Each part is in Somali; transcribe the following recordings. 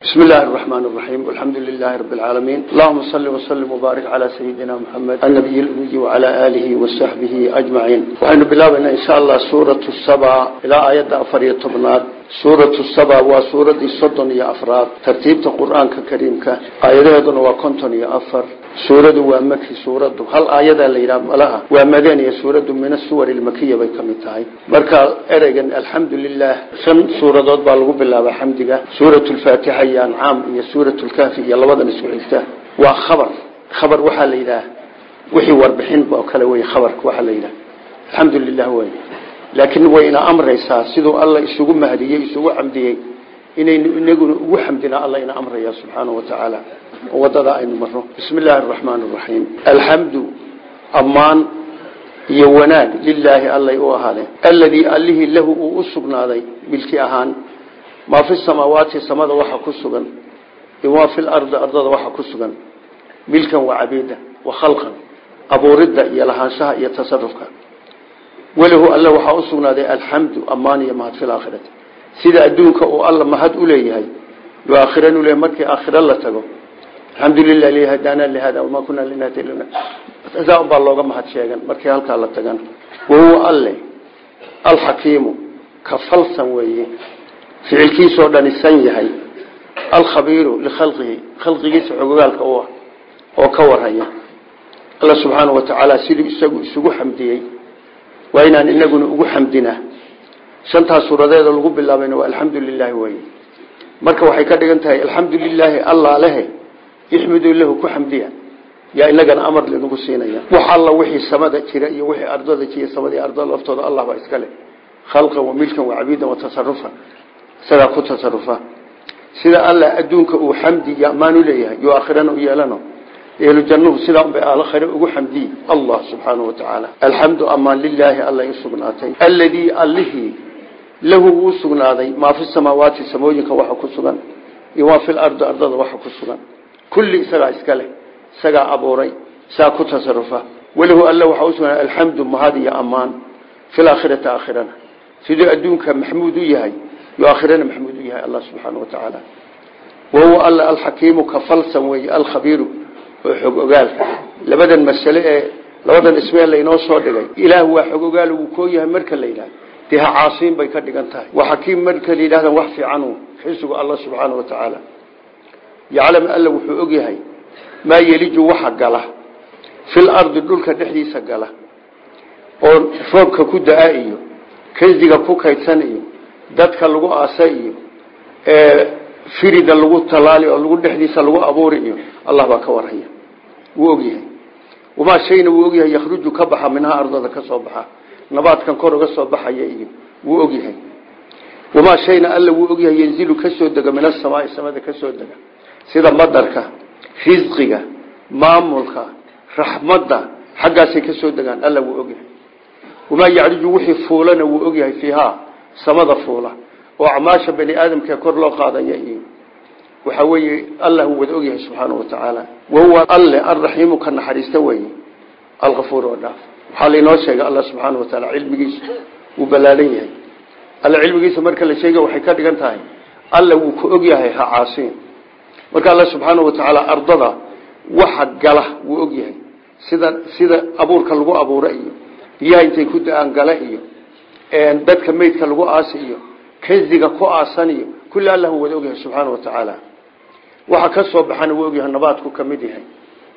بسم الله الرحمن الرحيم والحمد لله رب العالمين اللهم صل وسلم وبارك على سيدنا محمد النبي الأمي وعلى آله وصحبه أجمعين وحين بلابنا إن شاء الله سورة السبع إلى آيات أفرية طبنات سورة السبع وسورة الصدن يا أفراد ترتيب القرآن كريم آيات وكنتن يا أفر سورة ومكي سورة هل آيات اللي لها ومدني سورة من السور المكية بكمتاي مركا أرجن الحمد لله شن سورة ضد بالغ بالله وحمدك سورة الفاتحة يا أنعام هي سورة الكافي يا لبضا نسوعيته وخبر خبر وحال إله وحي وربحين بأكلوي خبر وحال إله الحمد لله وين laakiin wayna amraysaa siduu alla isugu mahdiyey isugu xamdiyey inaynu inaguna ugu xamdina alla ina amraya subxaana wa tacaala oo wadada aynu marno bismi illaahi araxmaan araxiim alxamdu ammaan iyo wanaag lilaahi allay u ahaadeen alladii allihii lahu uu u sugnaaday milki ahaan maa fi samaawaati samada waxa ku sugan imaa fi lardi ardada waxa ku sugan milkan wa cabiida wa khalqan abuuridda iyo lahaanshaha iyo tasarufka walahu alla waxaa u sugnaaday alxamdu ammaan iyo mahad fi laakhirati sida adduunka uu alla mahad u leeyahay yo aakhiran uleeyahay markii aakhira la tago alxamdulilah li hadaana lihada wamaa kunaa linahtadi saa unbaa looga mahad sheegan markii halkaa la tagan wahuwa alle alxakiimu ka falsan weeye ficilkiisoo dhani san yahay alkhabiiru likhalqihi khalqigiisa xogogaalka u ah oo ka warhaya alla subxaana wa tacaala siduu isagu isugu xamdiyey waa inaan inaguna ugu xamdina shantaas suuradeeda lagu bilaabayna waa alxamdu lilaahi wey marka waxay ka dhigan tahay alxamdu lilaahi alla lehe ixmiduu lahu ku xamdiya yaa inagana amar linagu siinaya wax alla wixii samada jira iyo wixii ardada jira samadii ardada laftooda allah baa iska leh khalqan wa milkan wa cabiidan wa tasarufan isagaa ku tasarufa sida alla adduunka uu xamdi iyo ammaan u leeyahay yo aakhirana u yeelano ehlu jannuhu sidaa unbay aakhire ugu xamdiyi allah subxaanahu wa tacaala alxamdu amaan lilaahi allay u sugnaatay alladii allihii lahu uu sugnaaday maa fi samaawaati samooyinka waxa ku sugan iyo maa fi lardi ardada waxa ku sugan kulli isagaa iska leh isagaa abuuray saa ku tasarufa walahu alla waxaa usugnaaday alxamdu mahad iyo ammaan fi laakhirati aakhirana siduu adduunka maxmuud u yahay yo aakhirana maxmuud u yahay allah subxaana wa tacaala wahuwa alla alxakiimu ka falsan weeye alkhabiiru oo xog ogaalka labadan masale ee labadan ismeel laynoo soo dhigay ilaah waa xog ogaal uu koo yahay marka la yidhahdo dee ha caasiin bay ka dhigan tahay waa xakiim marka la yidhahdan wax fiicanu xisugu allah subxaana wa tacaala yaclam alla wuxuu og yahay maa yeliju waxa gala fil ardi dhulka dhexdiisa gala oo roobka ku da-a iyo kanziga ku kaydsan iyo dadka lagu aasa iyo firida lagu talaali oo lagu dhexdiisa lagu abuuri iyo allah baa ka warhaya wuu ogyahay wamaa shayna wuu ogyahay yakhruju ka baxa minhaa ardada ka soo baxa nabaadkan kor uga soo baxaya iyo wuu ogyahay wamaa shayna alla wuu ogyahay yanzilu ka soo dega min asamaai samada ka soo dega sida madarka risqiga maamulka raxmadda xaggaasay ka soo degaan alla wuu ogyahay wamaa yacriju wixii fuulana wuu ogyahay fiihaa samada fuula oo acmaasha bani aadamkae kor loo qaadaya iyo waxaa weeye allah uu wada ogyahay subxaanau wa tacaala wahuwa alle alraxiimu ka naxariista weye alkafuur oo dhaaf waxaa lainoo sheegay allah subxaana wa taala cilmigiisa wuu ballaalan yahay alla cilmigiisa marka la sheega waxay ka dhigan tahay alla wuu ka ogyahay ha caasiin marka alla subxaana wa tacaala ardada waxa gala wuu ogyahay sida sida abuurka lagu abuura iyo biyaha intay ku da-aan gala iyo dadka meydka lagu aasi iyo kanziga ku aasan iyo kulli allah uu wada ogyahay subxaana wa tacaala waxa ka soo baxana wuu ogyahay nabaadku ka mid yahay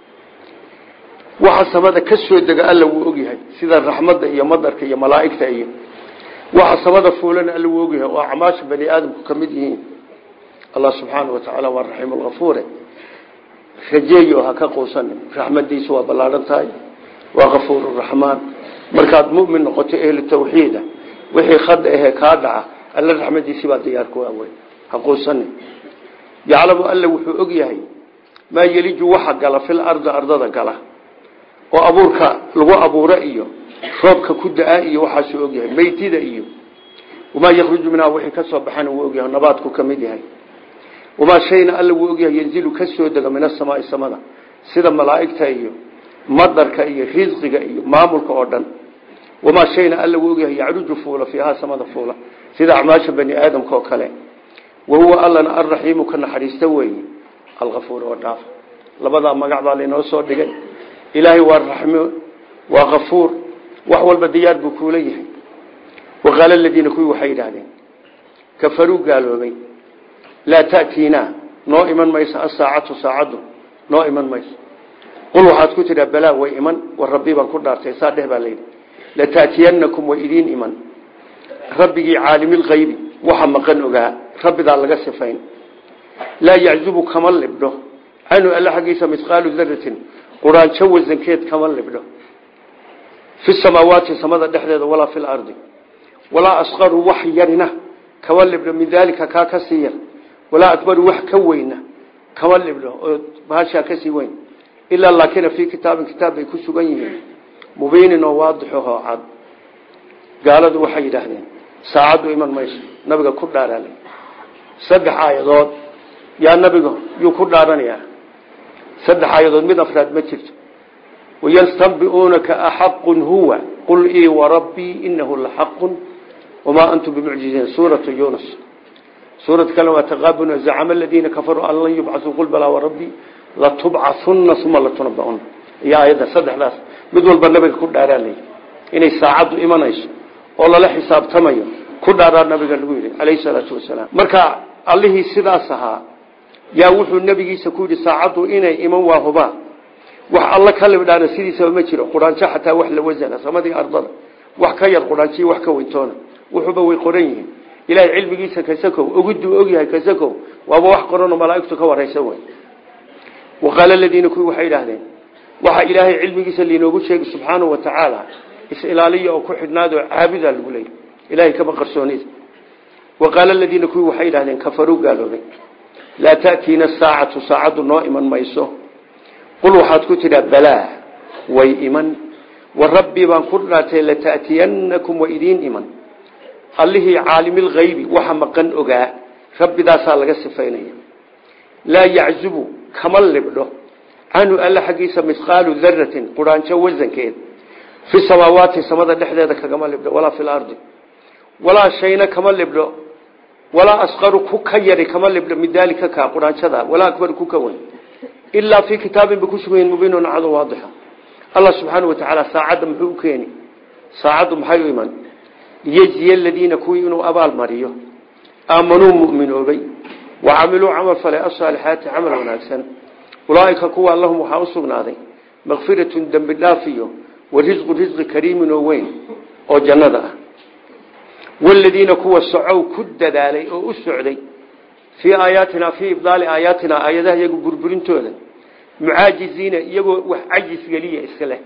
waxa samada ka soo dega alla wuu ogyahay sida raxmadda iyo madarka iyo malaa'igta iyo waxa samada fuulana alla wuu ogyahay oo acmaasha bani aadamku ka mid yihiin allah subxaana wa tacaala waa raxiim alkafuure rajeeyo ha ka quusanin raxmadiisu waa ballaadhan tahay waa kafuur raxmaan markaad mumin noqoto ehlu tawxiida wixii khada ahee kaa dhaca alla raxmadiisii baa diyaar ku awey ha quusanin yaclamu alla wuxuu og yahay maa yeliju waxa gala fil ardi ardada gala oo abuurka lagu abuura iyo roobka ku da-a iyo waxaasuu ogyahay meytida iyo wamaa yakhruju minhaa wixii ka soo baxana wuu ogyahay nabaadku ka mid yahay wamaa shayna alla wuu ogyahay yanzilu ka soo dega min asamaai samada sida malaa'igta iyo madarka iyo risqiga iyo maamulka oo dhan wamaa shayna alla wuu ogyahay yacruju fuula fiihaa samada fuula sida acmaasha bani aadamka oo kale wahuwa allana alraxiimu ka naxariista weeye alkafuur oo dhaaf labadaa magac baa laynoo soo dhigay ilaahay waa raxmo waa kafuur wax walba diyaar buu kuula yahay waqaala aladiina kuwii waxay yidhaahdeen kafaruu gaaloobay laa ta'tiinaa noo iman mayso asaacatu saacaddu noo iman mayso qul waxaad ku tidhaa balaa way iman war rabbi baan ku dhaartay saa dheh baa layidhi lata'tiyanakum way idiin iman rabbigii caalimilkaybi waxa maqan ogaa rabbidaa laga sifayn laa yaczubu kama libdho canhu alla xaggiisa mihqaalu daratin quraanjo wasankeed kama libdho fi samaawaati samada dhexdeeda walaa fi lardi walaa asqaru wax yarina kama libdho min daalika kaa ka sii yar walaa akbaru wax ka weyna kama libdho oo bahashaa kasii weyn ilaa laakina fii kitaabin kitaab bay ku sugan yihiin mubiinin oo waadixohoo cad gaaladu waxay yidhaahdeen saacaddu iman mayso nabiga ku dhaaraalay saddex aayadood yaa nabiga yuu ku dhaaranayaa saddex aayadood mid afraad ma jirto wayastambiuunaka axaqun huwa qul ii warabbii inahu laxaqun wamaa antum bimucjiziin suuratu yunus suurad kale waa taqaabun zacama aladiina kafaruu an lan yubcasuu qul balaa warabbii latubcahunna uma latunaba'una iyo aayadda saddexdaas mid walba nabiga ku dhaaraalay inay saacaddu imanayso oo lala xisaabtamayo ku dhaaraa nabiga lagu yidhi calayhi salaatu wasalaam marka allihii sidaas ahaa yaa wuxuu nabigiisa ku yidhi saacaddu inay iman waa hubaa wax alla ka libdhaana sidiisaba ma jiro quraanjo xataa wax la wasana samadii ardada wax ka yar quraanjiyo wax ka weyntoona wuxuuba way qoran yihiin ilaahay cilmigiisa kasakow ogiduu ogyahay kasakow waaba wax qoranoo malaaigtu ka waraysa wey waqaala aladiina kuwii waxay idhaahdeen waxaa ilaahay cilmigiisa liinoogu sheegi subxaanau wa tacaala is-ilaaliya oo ku xidhnaadoo caabudaa lagu leeyay ilahay kama qarsoonida waqaala aladiina kuwii waxay idhahdeen kafaruu gaaloobay laa ta'tiina saacatu saacaddu noo iman mayso qul waxaad ku tidhaa balaa way iman wa rabbii baan ku dhaartay lata'tiyanakum wa idiin iman allihii caalimilkaybi waxa maqan ogaa rabbidaasaa laga sifaynaya laa yaczubu kama libdho canhu alla xaggiisa mihqaalu daratin quraanjo wasankeed fi samaawaati samada dhexdeeda kagama libdho walaa fi lardi walaa shayna kama libdho walaa asqaru ku ka yari kama libdho min daalika kaa quraanjada walaa akbaru ku ka weyn ilaa fii kitaabin ba ku sugan yihin mubiinun cado waadixa allah subxaanau wa tacaala saacadda muxuu u keeni saacaddu maxay u iman liyejziya aladiina kuwii inuu abaal mariyo aamanuu mu'minoobay wa camiluu camal falay asaalixaati camal wanaagsan ulaaika kuwa lahum waxaa u sugnaaday makfiratun dembi dhaaf iyo wa risqu risqi kariimin oo weyn oo jannada ah waladiina kuwa socow ku dadaalay oo u socday fii aayaatina fii ibdaali aayaatina aayadaha iyagu burburintooda mucaajiziina iyagoo wax cajis geliya isleh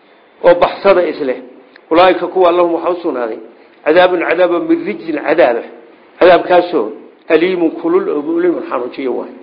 oo baxsada isleh ulaaika kuwa lahum waxaa u sugnaaday cadaabun cadaabo min rijzin cadaaba cadaabkaasoo aliimun kulul oo mulimun xanuujiyo waay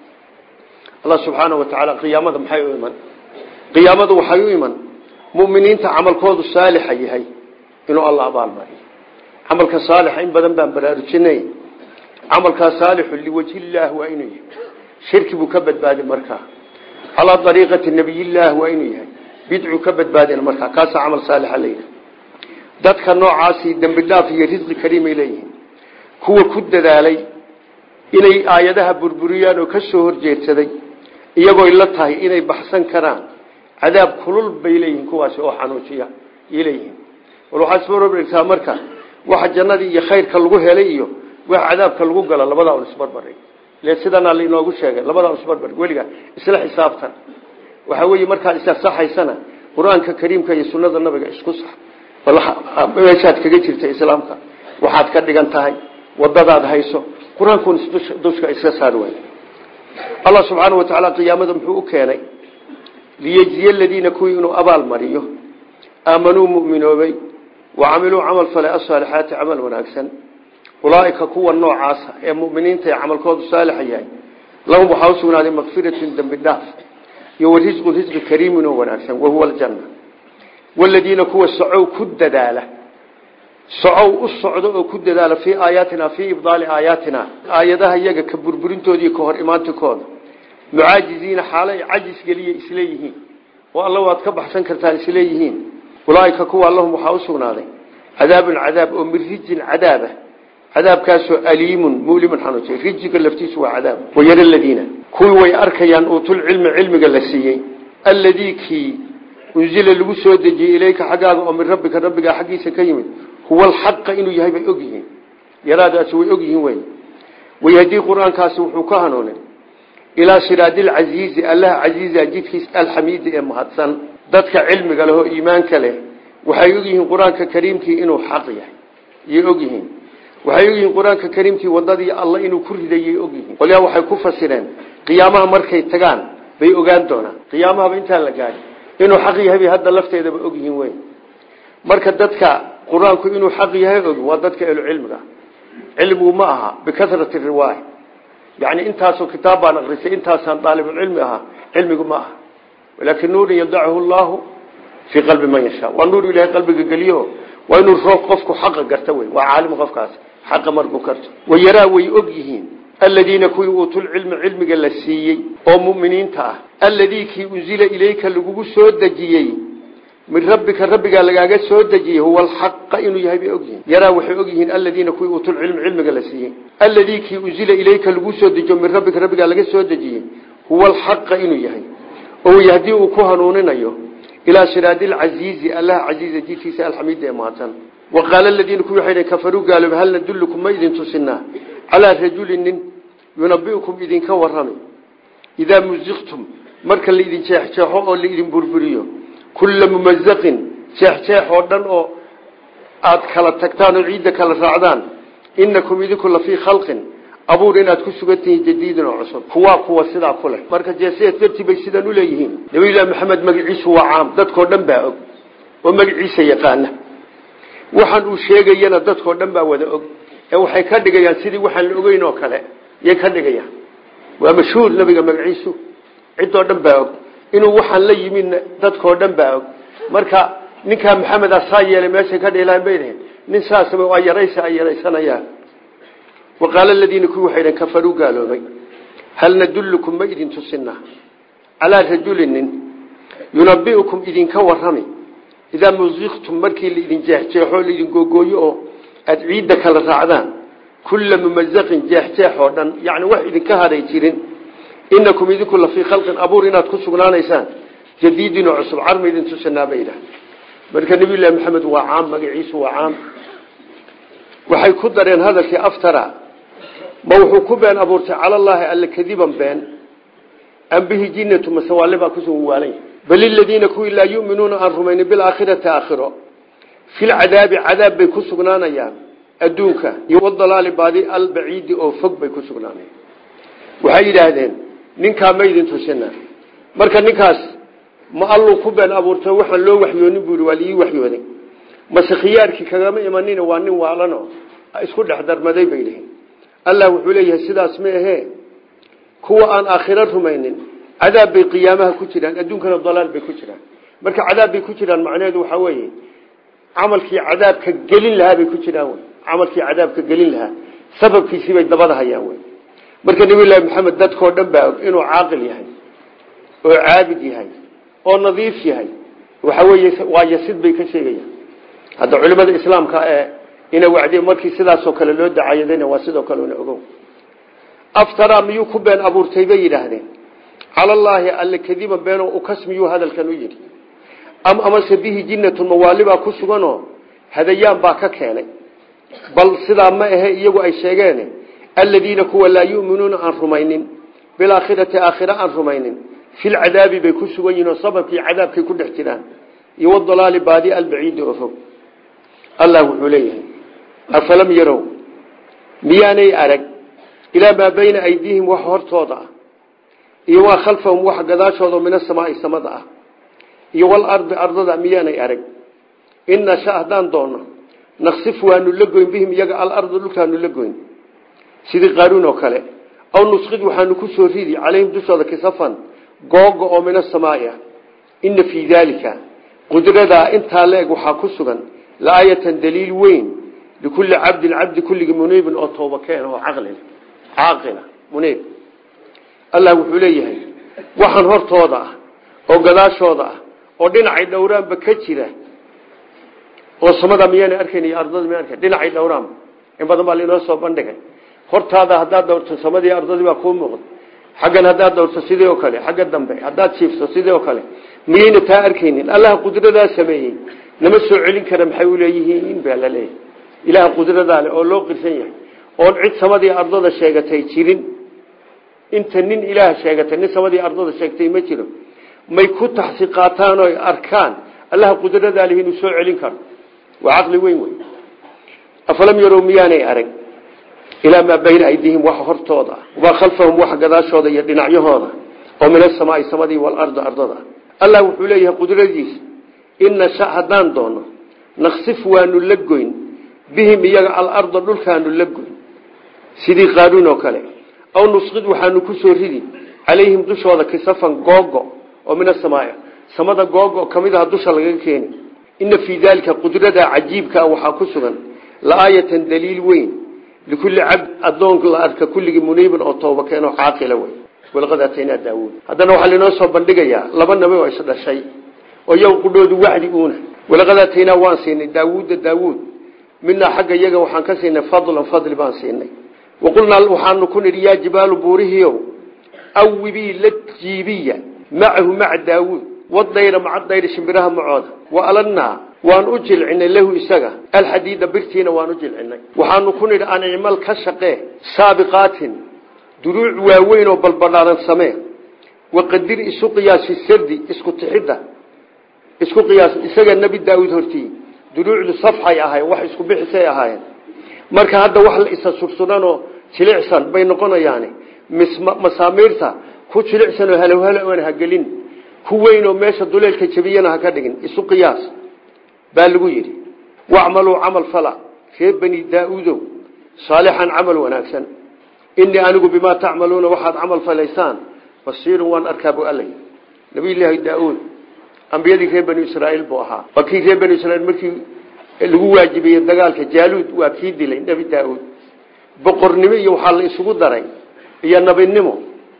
allah subxaana wa tacaala qiyaamada maxay u iman qiyaamadu waxay u iman muminiinta camalkoodu saalixa yahay inuu alla abaalmariyo camalka saalixa in badan baan baraarujinay camalkaa saalixu liwajhillaah waa inuu yahay shirki buu ka badbaadi markaa calaa ariiqati nabiyillaah waa inuu yahay bidcuu ka badbaadin markaa kaasaa camal saalixa layidhi dadka noocaasi dembi dhaaf iyo risqi kariimay leeyihiin kuwa ku dadaalay inay aayadaha burburiyaan oo ka soo horjeedsaday iyagooy la tahay inay baxsan karaan cadaab kulul bay leeyihiin kuwaasi oo xanuujiya ay leeyihiin wal waxaad isbarbarigtaa marka waxa jannadii iyo khayrka lagu helay iyo wax cadaabka lagu galo labadaa un isbarbarig ile sidanaa lainoogu sheegay labadaa un isbarbarig weligaa isla xisaabtan waxaa weeye markaad isasaxaysana qur-aanka kariimka iyo sunnada nabiga isku sax meeshaad kaga jirta islaamka waxaad ka dhigan tahay wadadaad hayso qur-aankun dushka iska saar wey allah subxaana wa tacaala qiyaamada muxuu u keenay liyejziya aladiina kuwii inuu abaal mariyo aamanuu mu'minoobay wa camiluu camal falay asaalixaati camal wanaagsan ulaaika kuwa noocaasa ee muminiinta ee camalkoodu saalixa yahay lahum waxaa u sugnaaday makfiratun dembi dhaaf iyo wa risqun risqi kariimin oo wanaagsan wahuwa aljanna waladiina kuwa socow ku dadaala socow u socdo oo ku dadaala fii aayaatina fii ibdaali aayaatina aayadaha iyaga ka burburintooda iyo ka hor imaantikooda mucaajiziina xaalo ay cajis geliya isleeyihiin oo alla waad ka baxsan kartaan isleeyihiin ulaaika kuwa lahum waxaa u sugnaaday cadaabun cadaab oo min rijin cadaaba cadaabkaasoo aliimun mulimun xanuujiy rijiga laftiisu waa cadaab wayara aladiina kuwii way arkayaan uutulcilmi cilmiga la siiyey alladii kii unzila lagu soo dejiyey ilayka xaggaaga oo min rabbika rabbigaa xaggiisa ka yimid huwa alxaqa inuu yahay bay og yihiin yaraadaasi way og yihiin wey wayahdii qur-aankaasi wuxuu ka hanuunay ilaa siraadi lcasiizi allaha casiiza jidkiisa alxamiidi ee mahadsan dadka cilmiga leh oo iimaanka leh waxay og yihiin qur-aanka kariimkii inuu xaq yahay yay og yihiin waxay og yihiin qur-aanka kariimkii wadadii alla inuu ku ridayay og yihiin qolyaa waxay ku fasireen qiyaamaha markay tagaan bay ogaan doonaan qiyaamahaba intaan la gaadhin inuu xaq yahay bay hadda lafteedaba og yihiin wey marka dadka qur-aanku inuu xaq yahay og waa dadka ehlucilmiga cilmigu ma aha bikasrati riwaaya yani intaasoo kitaab baan akrisay intaasaan daalibulcilmi ahaa cilmigu ma aha laakin nuurin yadachu llahu fii qalbi man yashaa waa nuur ilahay qalbiga geliyo waa inuu roo qofku xaqa garta wey waa caalim qofkaas xaqa markuu karto wayaraa way og yihiin aladiina kuwii uutulcilmi cilmiga la siiyey oo muminiinta ah alladii kii unzila ilayka lagugu soo dejiyey min rabbika rabbigaa lagaaga soo dejiyey huwa alxaqa inuu yahay bay ogyihiin yaraa waxay og yihiin aladiina kuwii uutulcilmi cilmiga la siiyey alladii kii unzila ilayka lagu soo dejiyo min rabbika rabbigaa laga soo dejiyey huwa alxaqa inuu yahay oo yahdii uu ku hanuuninayo ilaa siraadi lcasiizi allaha casiiza jidkiisa alxamiida ee mahadsan wa qaala aladiina kuwii waxay kafaruu gaaloobe hal nadullukum ma idin tusinaa calaa rajulin nin yunabiukum idinka warrami idaa muziqtum marka laidin jeexjeexo oo laidin burburiyo kulla mumazaqin jeexjeex oo dhan oo aada kala tagtaan oo ciidda kala raacdaan inakum idinku la fii khalqin abuur inaad ku sugan tihiin jadiidin oo cusub kuwaa kuwa sidaa ku leh marka jeesideed dartii bay sidaan u leeyihiin nabiyullahi maxamed magaciisu waa caam dadkoo dhan baa og oo magaciisa yaqaana waxaan uu sheegayana dadkoo dhan baa wada og ee waxay ka dhigayaan sidii waxaan la ogeyn oo kale yay ka dhigayaan waa mashhuur nabiga magaciisu ciddoo dhan baa og inuu waxaan la yimidna dadkoo dhan baa og marka ninkaa maxamed asaa yeelay meeshay ka dhilaan bay dhaheen nin saasaba waa yaraysa ay yaraysanayaan waqaala aladiina kuwii waxay dhaheen kafaruu gaaloobay hal nadullukum ma idin tusinaa calaa rajulin nin yunabiukum idinka warrami idaa muziqtum markii laidin jeexjeexo laidin googooyo oo aada ciidda kala raacdaan kulla mumazaqin jeexjeex oo dhan yani wax idinka hadhay jirin inakum idinku la fii khalqin abuur inaad ku sugnaanaysaan jadiidin oo cusub carma idin tusinaa bay idhaha marka nabiyullahi maxamed waa caam magaciisu waa caam waxay ku dareen hadalkii aftara ma wuxuu ku been abuurtay calallaahi alle kadiban been am bihi jinnatu masewaale baa kusugan waalanya bal iladiina kuwii laa yuminuuna aan rumaynin bilaakhirati aakhiro filcadaabi cadaab bay ku sugnaanayaan adduunka iyo wadalaali baadi albaciidi oo fog bay ku sugnaanayaan waxay yidhaahdeen ninkaa ma idin tusina marka ninkaas ma alluu ku been abuurtay waxaan loo waxyoonin buu waa liii waxyooday mase khiyaarkii kagama imanin waa nin waalano isku dhex darmaday bay dhihin allah wuxuu leeyahay sidaas ma ahee kuwa aan aakhiro rumaynin cadaab bay qiyaamaha ku jiraan adduunkana dalaal bay ku jiraan marka cadaab bay ku jiraan macnaheedu waxaa weeye camalkii cadaabka gelin lahaa bay ku jiraan wy camalkii cadaabka gelin lahaa sababkiisii bay dabada hayaan wy marka nabiyullaahi maxamed dadkoo dhan baa og inuu caaqil yahay oo caabid yahay oo nadiif yahay waxa weeye waa yasid bay ka sheegayaan hadda culimada islaamka ee ina wacdiye markii sidaasoo kale loo dacayadayna waa sidoo kale una ogow aftara miyuu ku been abuurtay bay yidhaahdeen calallaahi alle kadiban beenoo ukas miyuu hadalkan u yidhi am amase bihi jinnatun mawaalibaa ku suganoo hadayaan baa ka keenay bal sidaa ma ahe iyagu ay sheegeen aladiina kuwa laa yuminuuna aan rumaynin bilaakhirati aakhira aan rumaynin filcadaabi bay ku sugan yihin oo sababkii cadaabkay ku dhex jiraan iyo wadalaali baadi albaciidi oo fog allah wuxuu leeyahay afalam yarow miyaanay arag ilaa maa bayna aydiihim wax hortooda ah iyo waa khalfahum wax gadaashooda min asamaai samada ah iyo walardi ardada miyaanay arag in nasha haddaan doono naksif waanu la goyn bihim iyaga alarda dhulkaanu la goyn sidii qaaruun oo kale aw nusqid waxaanu ku soo ridi calayhim dushooda kisafan googa oo min asamaai ah ina fii daalika qudradaa intaa la-eg waxaa ku sugan laayatan daliil weyn likulli cabdin cabdi kulligii muniibin oo tooba keen oo caqlil caaqila muniib allah wuxuu leeyahay waxaan hortooda ah oo gadaashooda ah oo dhinacay dhowraanba ka jira oo samada miyaana arkayn iyo ardada miyan arkayn dhinacay dhowraanba in badan baa lainoo soo bandhigay hortaada haddaad dowrto samadii ardadii baa kuu muuqda xaggan haddaad dowrto sidii oo kale xagga dambe haddaad jiifto sidii oo kale miyayna taa arkaynin allaha qudradaa sameeyey nama soo celin kara maxay uleeyihiin baa la leeyahy ilaha qudradaa le oo loo qirsan yahay oon cid samadii ardada sheegatay jirin inta nin ilaah sheegatay nin samadii ardada sheegtay ma jiro may ku taxsi qaataan oo arkaan allaha qudradaa leh inuu soo celin karo waa caqli weyn wey afalam yarow miyaanay arag ilaa maa bayna aydihim waxa hortooda waa khalfahum waxa gadaashooda iyo dhinacyahooda oo min asamaai samadii waalardi ardada allah wuxuu leeyahay qudradiisa in nasha haddaan doono naksif waanu la goyn bihim iyaga alarda dhulkaanu la goyn sidii qaaruun oo kale aw nusqid waxaanu ku soo ridi calayhim dushooda kisafan googo oo min asamaai samada googo kamid aha dusha lagaga keeni ina fii daalika qudrada cajiibkaa waxaa ku sugan laaayatan daliil weyn likulli cabd adoon la arka kulligii muniibin oo tooba keenoo caaqila wey walaqad aataynaa daawuud haddana waxaa lainoo soo bandhigayaa laba nabi oo isdhashay oo iyaga qudhoodu wacdi uuna walaqad aataynaa waan siinay daawuudda daawuud minaa xagga iyaga waxaan ka siinay fadlan fadli baan siinay waqulnaa waxaanu ku nidhi yaa jibaalu buurihiiow awibii la jiibiya macahu maca daawuud wadayra maca dayri shimbiraha macooda wa alanaa waan u jilcinay lahu isaga alxadiida birtiina waan u jilcinay waxaanu ku nidhi an icmal ka shaqee saabiqaatin duruuc waaweyn oo balbadhaaran samee waqadir isu qiyaas fi sardi isku tixidda isku qiyaas isaga nebi daawuud hortii duruucdu safxay ahayen wax isku bixisay ahaayeen marka hadda wax la isa sursuranoo jilicsan bay noqonayaani masaamiirta ku jilicsanoo halowhalo oon hagelin ku weynoo meesha duleelka jabiyana ha ka dhigin isu qiyaas baa lagu yidhi wacmaluu camal fala reer bani daa-uudow saalixan camal wanaagsan inii anigu bimaa tacmaluuna waxaad camal falaysaan basiirun waan arkaa bu alla yidhi nabiyulaahi daa-uud ambiyadii reer bani israaiil buu ahaa waa kii reer bani israiil markii lagu waajibiyey dagaalka jaaluud waa kii dilay nebi daa-uud boqornimo iyo waxaa la isugu daray iyo nabinimo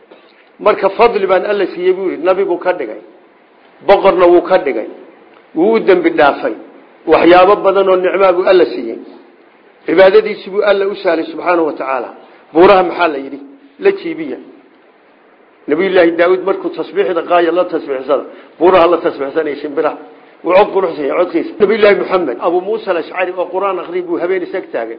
marka fadli baan alla siiyey buu yidhi nabibuu ka dhigay boqorna wuu ka dhigay wuu u dembi dhaafay waxyaabo badan oo nicmaa buu alla siiyey cibaadadiisi buu alla u sahlay subxaanahu wa tacaala buuraha maxaa la yidhi la jiibiya nabiyullaahi daawuud markuu tasbiixda qaaya la tasbiixsada buuraha la tasbiixsanaya shimbiraha wuu cod quruxsan yahay codkiisa nabiyullaahi maxamed abuu muusa alashcari oo qur-aan akri buu habeen isag taagay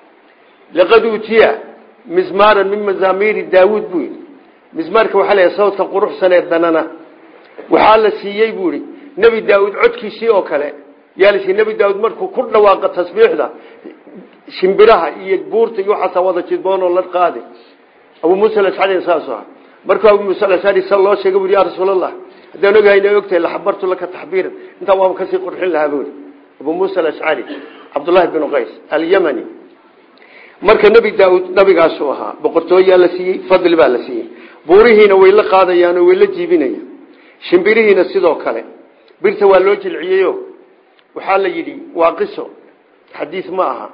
laqad uutiya mizmaaran min mazaamiiri daawuud buu yidhi mizmaarka waxaa leeyahay sawdka quruxsan ee danana waxaa la siiyey buu yidhi nebi daawuud codkiisii oo kale yaa la siiyey nebi daawuud markuu ku dhawaaqa tasbiixda shimbiraha iyo buurta iyo waxaasa wada jidboonoo la qaadi abuu muusa alashcari saas aha markuu abuu muusa alashcari sa loo sheegay buu ya rasuulallah haddaan ogahay inay ogtahay laxabartu laka taxbiiran intaa waaba kasii qurxin lahaa buu yidhi abuu muusa alashcari cabdullaahi binu qays alyamani marka nebi daauud nabigaasuu ahaa boqortooyaa la siiyey fadli baa la siiyey buurihiina way la qaadayaan oo way la jiibinayaan shimbirihiina sidoo kale birta waa loo jilciyeyo waxaa la yidhi waa qiso xadiis ma aha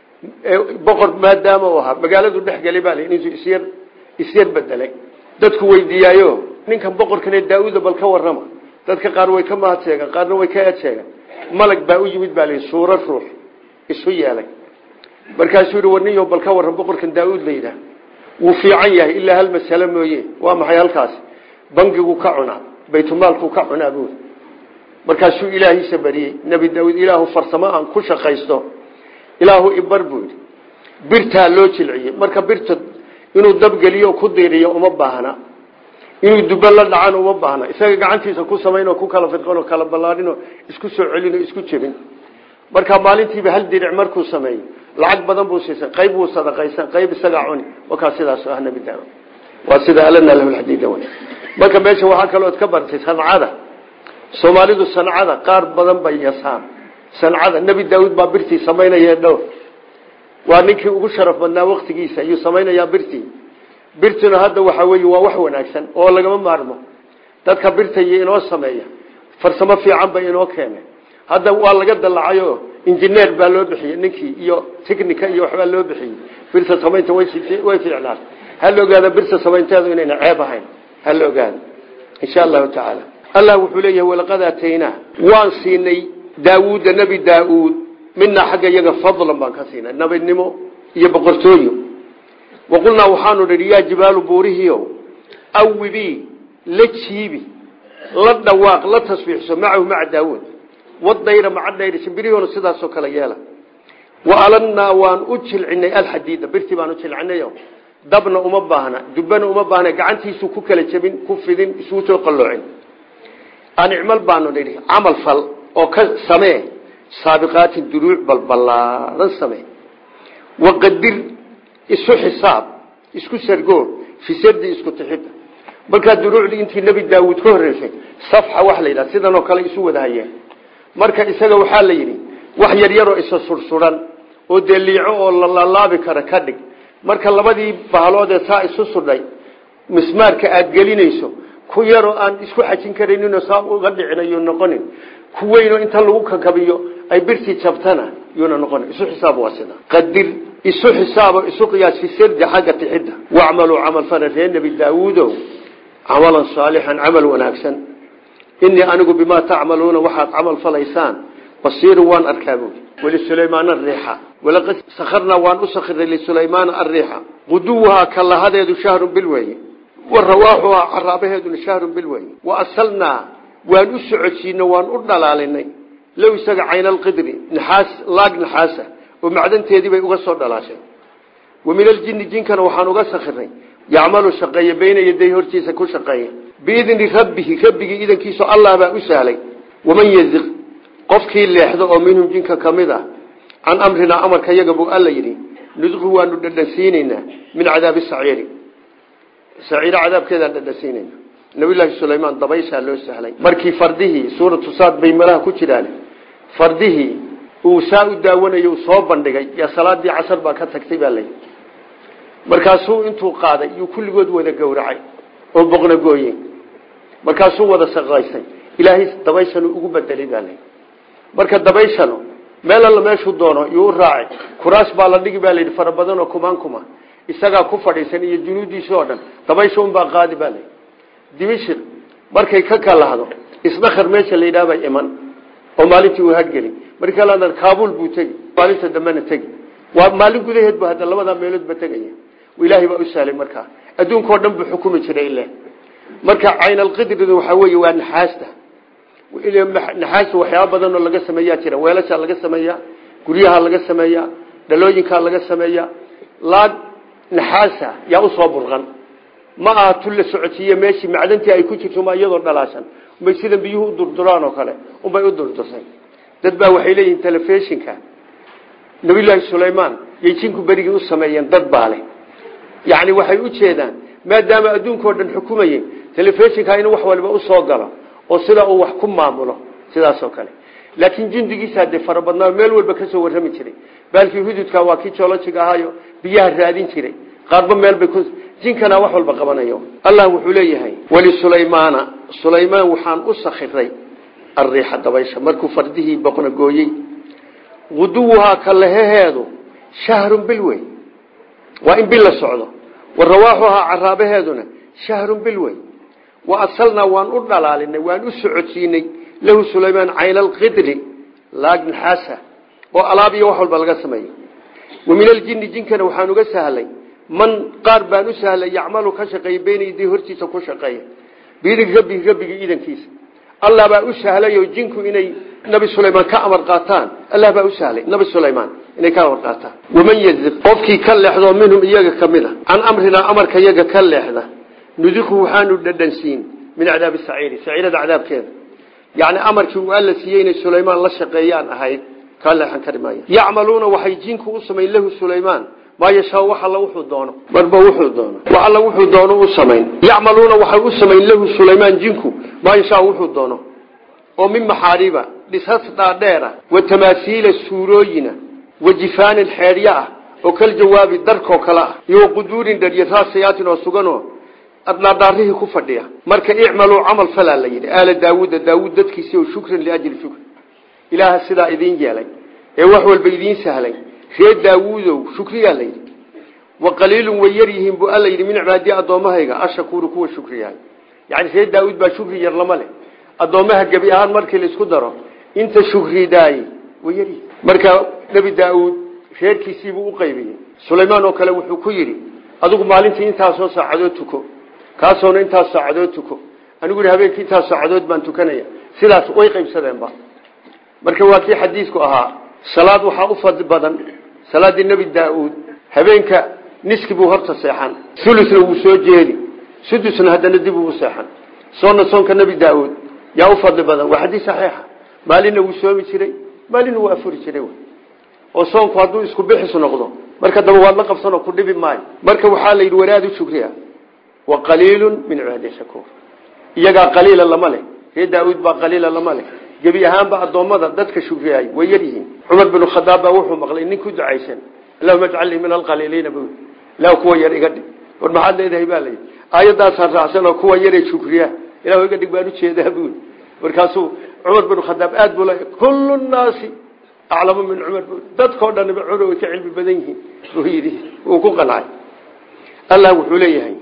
boqor maadaama u ahaa magaaladu dhex gelay baa intuu isyar isyar bedelay dadku weydiiyaayo ninkan boqorkane daa-uuda bal ka warrama dadka qaar way ka mahad sheegan qaarna way ka eed sheegan malag baa u yimid baa layihi suuro ruux isu yeelay markaasuu yihi warniyo bal ka warran boqorkan daa-uud la yidhaah wuu fiican yahay ilaa hal masalo mooye waa maxay halkaasi bangigu ka cunaa baytulmaalku ka cunaa buuri markaasuu ilaahiisa bariyey nebi daauud ilaahu farsamo aan ku shaqaysto ilaahu ibar buu yidhi birtaa loo jilciyey marka birta inuu dabgeliyo ku diiriyo uma baahna inuu duba la dhacan uma baahna isaga gacantiisa ku samaynoo ku kala fidqanoo kala ballaadhinoo isku soo celinoo isku jebin marka maalintiiba hal diric markuu sameeyo lacag badan buu siisay qayb wuu sadaqaysan qayb isagaa cuni wakaa sidaas ah nebi daauud waa sida alana lahu lxadiida w marka meesha waxaa kaloood ka bartay sancada soomaalidu sancada qaar badan bay yasaan sancada nebi daauud baa birtii samaynaya dhowr waa ninkii ugu sharaf badnaa waktigiisa ayuu samaynayaa birtii birtuna hadda waxa weeye waa wax wanaagsan oo lagama maarmo dadka birta iyo inoo sameeya farsamo fiican bay inoo keeneen hadda waa laga dalacayo injineer baa loo bixiyey ninkii iyo technica iyo waxbaa loo bixiyey birta samaynta way fiicnaan hala ogaada birta samaynteedu inayna ceeb ahayn hala ogaada insha allahu tacaala allah wuxuu leeyahay walaqad aataynaa waan siinay daawuudda nebi daa-uud minaa xagga iyaga fadlan baan ka siinay nabinimo iyo boqortooyo waqulnaa waxaanu nidhi yaa jibaalu buurihiio awibii la jiibi la dhawaaq la tasbiixso macahu maca daawuud wadayra maca dayra shimbirihoona sidaasoo kale yeela wa alannaa waan u jilcinay alxadiida birtii baan u jilcinayo dabna uma baahna dubbana uma baahna gacantiisu ku kala jebin ku fidin isugu soo qalloocin anicmal baanu nidhi camal fal oo ka samee saabiqaatin duruuc balbalaaran samee waqadir isu xisaab isku sargoor fi sardi isku tixida markaa duruucdii intii nebi daawuud ka horreysay safxa wax la yidhaha sidanoo kale isu wada hayeen marka isaga waxaa la yidhi wax yaryaroo isa sursuran oo dee liico oo lalaalaabi kara ka dhig marka labadii bahaloodee saa isu sudhay mismaarka aada gelinayso ku yaroo aan isku xajin karayninoo saa uga dhicinayo noqonin ku weynoo inta lagu kakabiyo ay birtii jabtana yuuna noqonin isu xisaab waa sida qadir isu xisaabo isu qiyaas fi sardi xagga tixidda wacmaluu camal fala reer nebi daawuudow camalan saalixan camal wanaagsan inii anigu bimaa tacmaluuna waxaad camal falaysaan basiiru waan arkaa buui wlisulaymaana ariixa walaqad sakharnaa waan u sakhiray lisulaymaana ariixa quduwuhaa kalahadeedu shahrun bil weeye wa rawaaxuhaa caraabaheeduna shahrun bil weeye wa asalnaa waan u socodsiino waan u dhalaalinay low isaga caynaalqidri naxaas laag naxaasa oo macdanteedii bay uga soo dhalaashay wa min aljini jinkana waxaan uga sakhiray yacmalu shaqeeya bayna yaday hortiisa ku shaqeeya biidni rabbihi rabbigii idankiisu allah baa u sahlay waman yaziq qofkii leexdo oo minhum jinka ka mid ah can amrinaa amarka yaga buu alla yidhi nudqu waanu dhadhansiinaynaa min cadaabi saciiri saciiro cadaabkeedaan dhadhansiinayna nabiyullaahi sulaymaan dabayshaa loo sahlay markii fardihii suuratu saad bay malaha ku jiraan fardihii uu saa u daawanayo uu soo bandhigay yaa salaadii casar baa ka tagtay baa layidhi markaasuu intuu qaaday yuu kulligood wada gowracay oo boqna gooye markaasuu wada saqaysay ilaahay dabayshanu ugu bedelay baa layidhi marka dabayshanu meel alla meeshuu doono yuu u raacay kuraas baa la dhigi baa layidhi fara badan oo kumaan kuma isagaa ku fadhiisan iyo junuudiisi oo dhan dabaysha unbaa qaadi baa layidhi dimishir markay ka kalahdo isdakar meesha la yidhaha bay iman oo maalintii uu hadgeli markii la kaabul buu tegi maalinta dambena tegi waa maalin gudaheed bu hadda labadaa meeloodba tegaya ilaahay baa u sahlay markaa adduunkao dhan buu xukumi jiray ile marka caynalqidridu waxaa weeye waa naxaasta naxaasta waxyaaba badan oo laga sameeyaa jira weelashaa laga sameeyaa guryaha laga sameeyaa dhalooyinkaa laga sameeyaa laag naxaasa yaa usoo burqan ma aha tu la socotiiye meeshii macdantii ay ku jirto ma iyadoo dhalaashan unbay sida biyuhu u durduraan oo kale unbay u durdursay dad baa waxay leeyihiin telefishinka nabiyullaahi sulaymaan yay jinku berigii u sameeyeen dad baa leh yacni waxay u jeedaan maadaama adduunkao dhan xukumayey telefishinka inuu wax waliba usoo galo oo sida uu wax ku maamulo sidaasoo kale laakiin jundigiisa dee farabadnaa meel walba kasoo warrami jiray baalkii hududka waa kii joolojiga ahaayo biyaha raadin jiray qaarba meelbay ku jinkana wax walba qabanayo allah wuxuu leeyahay wlisulaymaana sulaymaan waxaan u sakhiray ariixa dabaysha markuu fardihii boqna gooyey guduwuhaa kalaheheedu shahrun bil wey waa in bil la socdo wa rawaaxuhaa caraabaheeduna shahrun bil wey wa asalnaa waan u dhalaalinay waan u socodsiinay lahu sulaymaan caynaalqidri laag naxaasa oo alaab iyo wax walba laga sameeyo wa min aljini jinkana waxaan uga sahlay man qaar baan u sahlay yacmalu ka shaqeeya beyna yaday hortiisa ku shaqeeya biidin rabbihi rabbigii idankiisa allah baa u sahlayo jinku inay nabi sulaymaan ka amar qaataan allah baa u sahlay nabi sulaymaan inay ka amar qaataan waman yaziq qofkii ka leexdo minhum iyaga ka mid a can amrinaa amarka iyaga ka leexda nudiqu waxaanu dhadhansiin min cadaabi saciiri saciirada cadaabkeeda yacni amarkii uu alla siiyey inay sulaymaan la shaqeeyaan ahayd kaa leexan kari maaya yacmaluuna waxay jinku u samayn lahu sulaymaan maa yashaa wax alla wuxuu doono marba wuxuu doono wax alla wuxuu doono u samayn yacmaluuna waxay u samayn lahu sulaymaan jinku maa yashaa wuxuu doono oo min maxaariiba dhisas dhaadheera wa tamaasiila suurooyina wa jifaanin xeedhyo ah oo kal jawaabi darkoo kale ah iyo quduurin dhariya raasayaatin oo suganoo dhaadhaarihii ku fadhiya marka icmaluu camal falaa la yidhi aala daawuuda daawuud dadkiisi oo shukran liajli shukr ilaaha sidaa idiin yeelay ee wax walba idiin sahlay reer daawuudow shukriyaa la yidhi wa qaliilun way yar yihiin buu alla yidhi min cibaadii addoommahayga ashakuuru kuwa shukriyahay yani reer daawuud baa shukri yar lama leh addoommaha gebi ahaan markii laisku daro inta shukridaay way yaryihiin marka nebi daauud reerkiisiibuu u qaybiyey sulaymaan oo kale wuxuu ku yidhi adigu maalintii intaasoo saacadood tuko kaasoona intaas saacadood tuko anigu yidhi habeenkii intaas saacadood baan tukanaya sidaas way qaybsadeenba marka waa kii xadiisku ahaa salaad waxaa u fadli badan salaadii nebi daa-uud habeenka niski buu horta seexan ulusna wuu soo jeedi sudusna haddana dib ugu seexan soonna soonka nebi daa-uud yaa u fadli badan waa xadiis saxiixa maalinna wuu soomi jiray maalinna wuu afuri jiray oo soonku hadduu isku bixis noqdo marka daba waad la qabsanoo ku dhibi maayo marka waxaa la yidhi wanaad u shukriya wa qaliilun min cibaadi shakuur iyagaa qaliila lama leh ree daa-uud baa qaliila lama leh gebi ahaanba addoommada dadka shukriyaay way yar yihiin cumar binu khadaab baa wuxuu maqlay nin ku ducaysan allahuma ajcalnii min alqaliiliina bu ilah kuwa yar iga dhig war maxaad leedahay baa layidhi aayadaasaan raacsan oo kuwa yaree shukriya ilah iga dhig baan ujeedaa bui markaasuu cumar binu khadaab aad buu le kullu nnaasi aclamu min cumar bu dadkao dhanba cumar way ka cilmi badan yihiin buu yidhi wuu ku qancay allah wuxuu leeyahay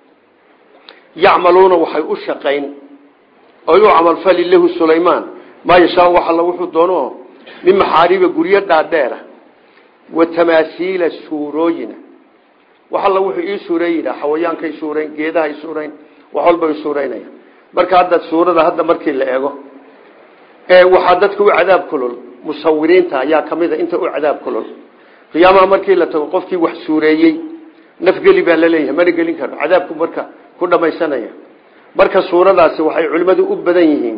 yacmaluuna waxay u shaqayn oy u camalfali lahu sulaymaan maa yashaa wax alla wuxuu doono min maxaariiba guryo dhaadheera wa tamaasiila suurooyina wax alla wuxuu ii suureeyina xawayaankay suurayn geedahay suurayn wax walbay suuraynaya marka hadda suurada hadda markii la eego waxaa dadka u cadaab kulul musawiriinta ayaa kamida inta u cadaab kulul qiyaamaha markii la tago qofkii wax suureeyey nafgeli baa laleeyahay mana gelin karo cadaabku marka ku dhamaysanaya marka suuradaasi waxay culimmadu u badan yihiin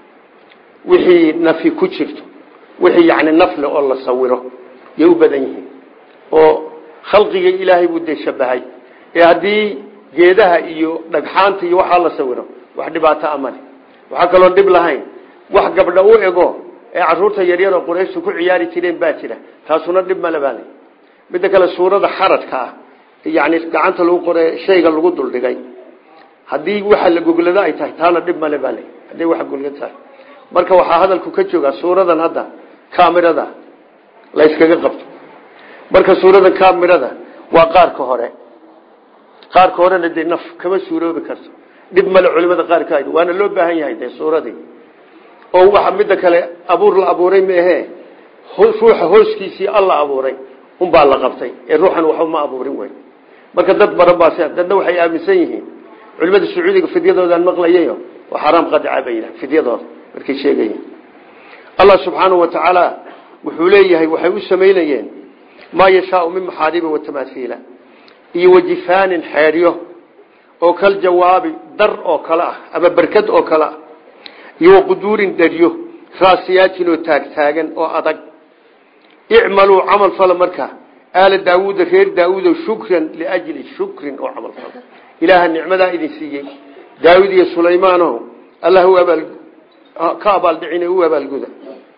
wixii nafi ku jirto wixii yani nafle oo la sawiro yay u badan yihiin oo khalqiga ilaahay buu dee shabahay ee haddii geedaha iyo dhagxaanta iyo waxaa la sawiro wax dhibaato amale waxaa kaloon dhib lahayn wax gabdha u ego ee caruurta yaryaroo qurayshtu ku ciyaari jireen baa jira taasuna dhib male baa lay midda kale suurada xaradka ah yani gacanta lagu qore shayga lagu duldhigay haddii waxa la goglado ay tahay taana dhib male baa lay haddii waxa golga tahay marka waxaa hadalku ka joogaa suuradan hadda kamirada la yskaga qabto marka suuradan kamirada waa qaarka hore qaarka horena dee naf kama suuroobi karto dhib male culimada qaarka waana loo baahan yahay dee suuradii oo waxa midda kale abuur la abuuray meehe ruuxa hooskiisii alla abuuray unbaa la qabtay ee ruuxan waxba ma abuurin wey marka dad badan baa dadna waxay aaminsan yihiin culimada sacuudiga fidyadoodan maqlayayo waa xaraam qadica bay yidhahan fidyadooda markay sheegayeen allah subxaanahu wa tacaala wuxuu leeyahay waxay u samaynayeen maa yashaau min maxaariba watamaaiila iyo wajifaanin xeedhyo oo kal jawaabi dar oo kale ah ama berkad oo kale ah iyo waquduurin dheryo raasiyaatin oo taagtaagan oo adag icmaluu camal fala markaa aala daawuuda reer daawuudo shukran liajli shukrin oo camal fala ilaaha nicmadaa idin siiyey daawud iyo sulaymaano allah u abaal ka abaaldhicin u abaalguda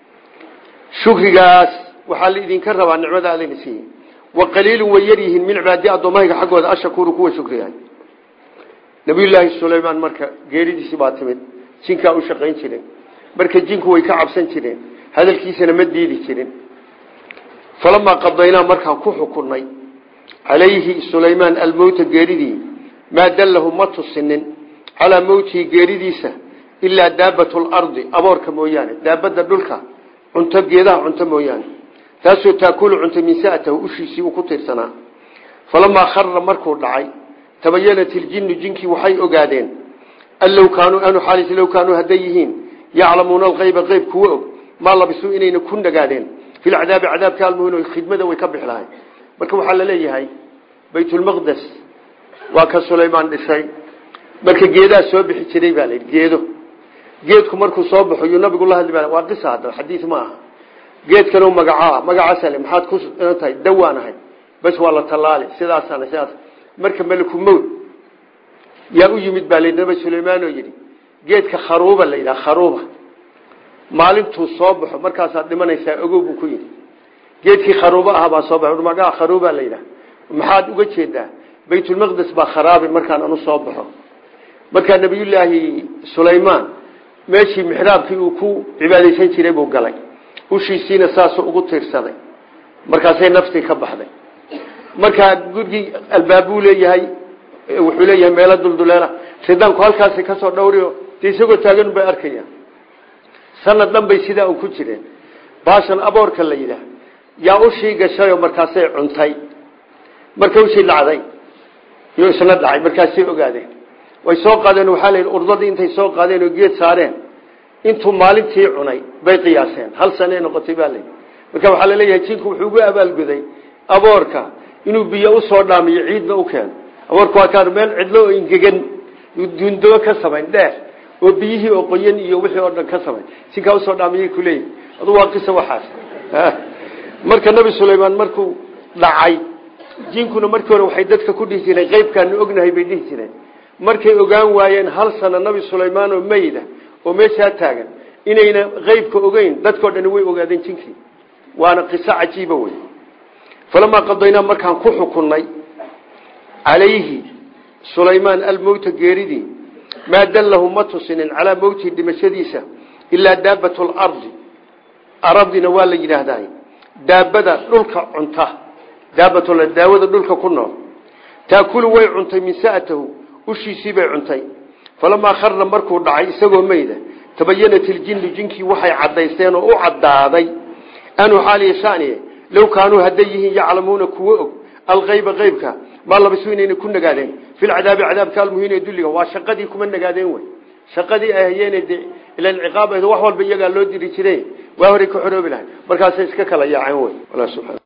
shukrigaas waxaa la idinka rabaa nicmada adayna siiyey wa qaliilun way yar yihiin min cibaadi addoommahayga xaggooda ashakuuru kuwa shukriyahay nabiyullaahi sulaymaan marka geeridiisii baa timid jinkaa u shaqayn jireen marka jinku way ka cabsan jireen hadalkiisana ma diidi jirin falamaa qadaynaa markaan ku xukunnay calayhi sulaymaan almowta geeridii maa dallahu ma tusinin calaa mowtihi geeridiisa ilaa daabatu lardi aboorka mooyaane daabadda dhulka cunto geedaha cunto mooyaane taasoo taakulu cunta min sa'atahu ushiisii uu ku tiirsanaa falamaa khara markuu dhacay tabayanat iljinnu jinkii waxay ogaadeen an low kaanuu anu xaalis low kaanuu hadday yihiin yaclamuuna alqayba qeyb kuwa og maa labisuu inayna ku nagaadeen fi lcadaabi cadaabka almuhin khidmada way ka bixi lahayn marka waxaa la leeyahay baytulmaqdes waa ka sulaymaan dhisay marka geedaa soo bixi jiray baa layidhi geedo geedku markuu soo baxo yuu nabigu la hadli waa qisa hadda xadiis ma aha geedkan magacaa magacaasale maxaad ku tahay dawaan ahay bas waa la tallaali sidaasana sidaas marka meliku mowd yaa u yimid baa layidhi nabi sulaymaan oo yidhi geedka kharuuba la yidhaha kharuuba maalintuu soo baxo markaasaad dhimanaysaa ogow buu ku yidhi geedkii kharuubo ah baa soo baxo magaca kharuuba la yidhaha maxaad uga jeedaa baytulmaqdes baa kharaabi markaan anu soo baxo markaa nabiyullaahi sulaymaan meeshii mixraabkii uu ku cibaadaysan jiray buu galay ushiisiina saasuu ugu tiirsaday markaasay naftii ka baxday markaa gurigii albaabuu leeyahay wuxuu leeyahay meelo dulduleela ridaanku halkaasi kasoo dhowrio dee isagoo taagan bay arkayaan sanad dhan bay sidaa un ku jireen baashan aboorka la yidhaah yaa ushii gashay oo markaasay cuntay marka ushii dhacday iyo isna dhacay markaasay ogaadeen way soo qaadeen waxaa la yidhi urdadii intay soo qaadeen oo geed saareen intuu maalintii cunay bay qiyaaseen hal sanay noqotay baa layidhi marka waxaa laleeyahay jinku wuxuu ugu abaalguday aboorka inuu biyo usoo dhaamiyo ciidna u keeno aboorka waa kaan meel cidlo oo ingegan duundoo ka samayn dheer oo biyihii oo qoyan iyo wixii oo dhan ka samayn jinkaa usoo dhaamiyay kuleeyihi adu waa qisa waxaas marka nabi sulaymaan markuu dhacay jinkuna markii hore waxay dadka ku dhihi jireen qeybkaanu ognahay bay dhihi jireen markay ogaan waayeen hal sano nabi sulaymaan oo meyda oo meeshaa taagan inayna qeybka ogeyn dadkao dhani way ogaadeen jinkii waana qiso cajiiba wey falamaa qadaynaa markaan ku xukunnay calayhi sulaymaan almowta geeridii maa dallahu ma tusinin calaa mowtihi dhimashadiisa ilaa daabatu lardi arabdina waa la yidhaahdaa daabada dhulka cunta daabat daawada dhulka ku nool taakulu way cuntay min sa'atahu ushiisii bay cuntay falamaa kharna markuu dhacay isagoo meyda tabayanat iljinnu jinkii waxay caddaysteen oo u caddaaday anuu xaaliya shaniye low kaanuu hadday yihiin yaclamuuna kuwo og alkayba qaybka maa labisu inayna ku nagaadeen filcadaabi cadaabka almuhiin ee dulliga waa shaqadii kuma nagaadeen wey shaqadii ay hayeen de ila ciqaab wax walba iyagaa loo diri jire waa horay ka xoroobi lahay markaasay iska kala yaaceen wey